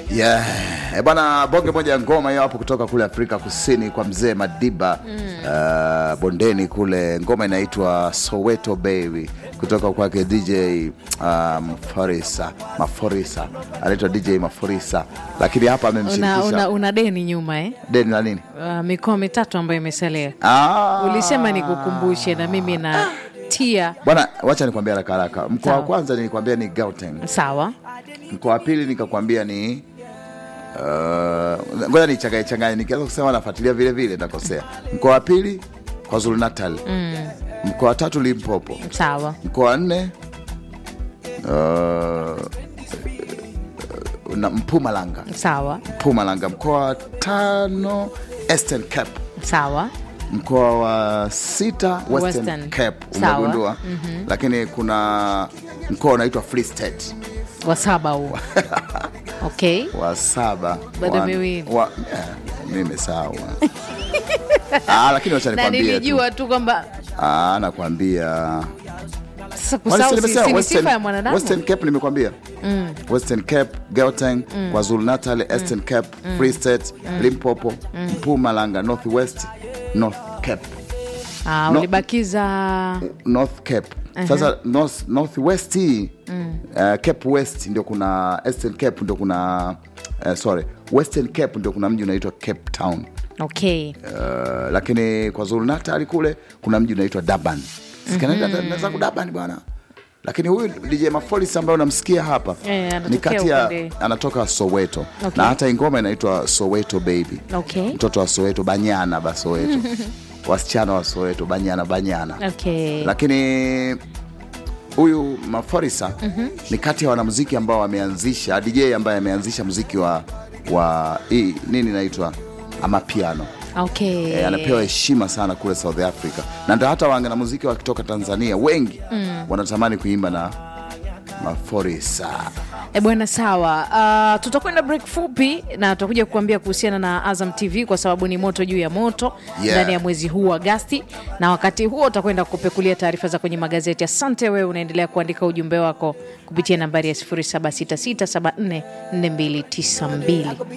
Yeah. Eh, bwana bonge moja ya ngoma hiyo hapo kutoka kule Afrika Kusini kwa mzee Madiba uh, bondeni kule, ngoma inaitwa Soweto Baby kutoka kwake DJ uh, Maforisa Maforisa, anaitwa DJ Maforisa, lakini hapa una, amemshirikisha una, una deni nyuma eh? deni la nini? uh, mikoa mitatu ambayo imesalia Ah, ulisema nikukumbushe na mimi na tia bwana, wacha nikwambia haraka haraka. Mkoa wa Sawa. kwanza nilikwambia ni Gauteng, sawa mkoa wa pili nikakwambia ni uh, ngoja nichanganye changanye, nikianza kusema nafuatilia vile vile nakosea. Mkoa wa pili KwaZulu Natal, mkoa wa tatu Limpopo, sawa mkoa wa nne uh, na Mpumalanga, sawa Mpumalanga, mkoa wa tano Eastern Cape, sawa mkoa wa sita Western, Western. Cape. Sawa. Umegundua? Lakini kuna mkoa unaitwa Free State wa saba huo okay wa saba Bado wa- miwili. wa- eh, mimi sawa ah, lakini wacha na nikwambie tu nilijua tu kwamba ah, nakwambia sasa Kwani kusahau si si nimesema si ni Western- sifa ya mwanadamu Western Cape nimekwambia Western Cape, Gauteng, KwaZulu Natal, Eastern Cape, Free State, Limpopo, Mpumalanga, North West, North Cape. ah, no. ulibakiza North Cape. Sasa North, North West hii uh, Cape West ndio kuna Eastern Cape ndio kuna uh, sorry, Western Cape ndio kuna mji unaitwa Cape Town. okay Uh, lakini kwa Zulu Natal kule kuna mji unaitwa Durban. Sikanaenda zangu Durban bwana. Lakini huyu DJ Mafolis ambaye unamsikia hapa Eh, anatokea ni kati ya upande- anatoka Soweto Okay. na hata hii ngoma inaitwa Soweto Baby. okay Mtoto wa Soweto Banyana ba Soweto. Wasichana wa Soweto Banyana Banyana. okay Lakini huyu Maforisa ni kati ya wanamuziki ambao wameanzisha DJ ambaye ameanzisha muziki wa wa hii nini inaitwa amapiano. okay E, anapewa heshima sana kule South Africa, na ndio hata wanamuziki wakitoka Tanzania wengi wanatamani kuimba na Maforisa. E bwana, sawa. Uh, tutakwenda break fupi na tutakuja kukuambia kuhusiana na Azam TV kwa sababu ni moto juu ya moto Yeah. ndani ya mwezi huu wa Agasti, na wakati huo utakwenda kupekulia taarifa za kwenye magazeti. Asante wewe, unaendelea kuandika ujumbe wako kupitia nambari ya 0766744292.